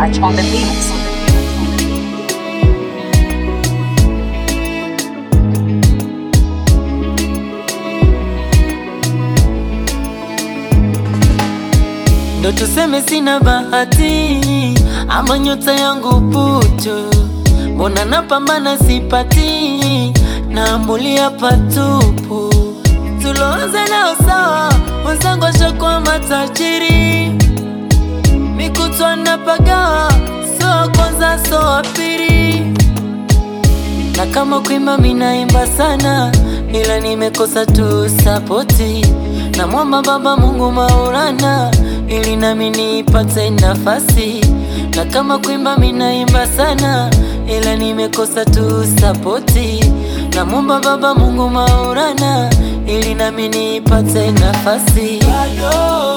touch on the beats. Ndo tuseme sina bahati ama nyota yangu putu, mbona napambana sipati, naambulia patupu. Tuloanza nao sawa, wenzangu washakuwa matajiri, mikutwa napagawa, so wa kwanza so wa pili, na kama kuimba minaimba sana, ila nimekosa tu sapoti. Namwomba Baba Mungu Maulana, ili nami nipate nafasi. Na kama kuimba minaimba sana, ila nimekosa tu sapoti. Namwomba Baba Mungu Maulana, ili nami nipate nafasi. Bado,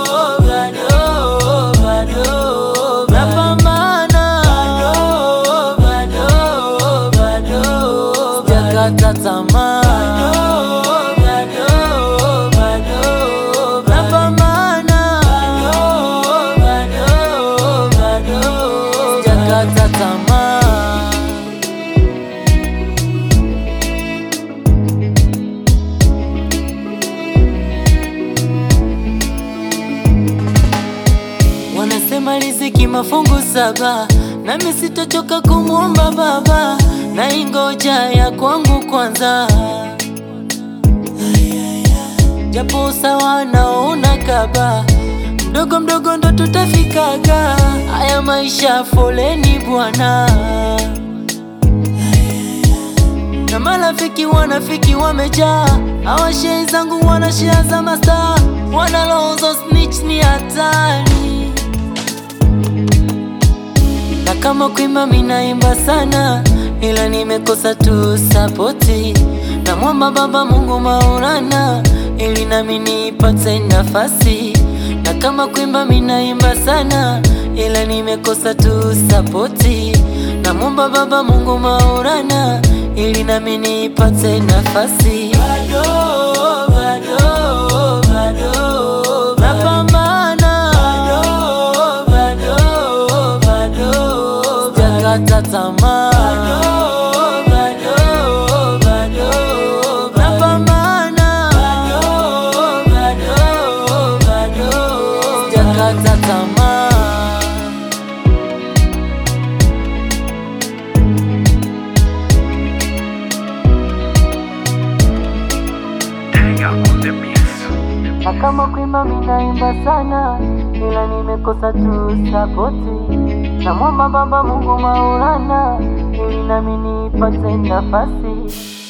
bado, bado, napambana. Bado, bado, bado, sijakata tamaa. Bado, bado, napambana. Bado, bado, sijakata tamaa. Wanasema riziki mafungu saba, nami sitochoka kumwomba Baba, na ingoja ya kwangu kwanza. Japo usawa naona kaba, mdogo mdogo ndo tutafikaga. Haya maisha foleni bwana, na marafiki wanafiki wamejaa, hawa shei zangu wanashia za mastaa, wana roho za snitch ni hatari na kama kuimba minaimba sana, ila nimekosa tu sapoti. Namwomba Baba Mungu Maulana, ili nami nipate nafasi. Na kama kuimba minaimba sana, ila nimekosa tu sapoti. Namwomba Baba Mungu Maulana, ili nami nipate nafasi. Bado, bado, bado, napambana. Bado, bado, bado, sijakata tamaa. Bado, bado, napambana. Bado, bado, sijakata tamaa. Na kama kuimba minaimba sana, ila nimekosa tu sapoti. Namwomba Baba Mungu Maulana, ili nami nipate nafasi.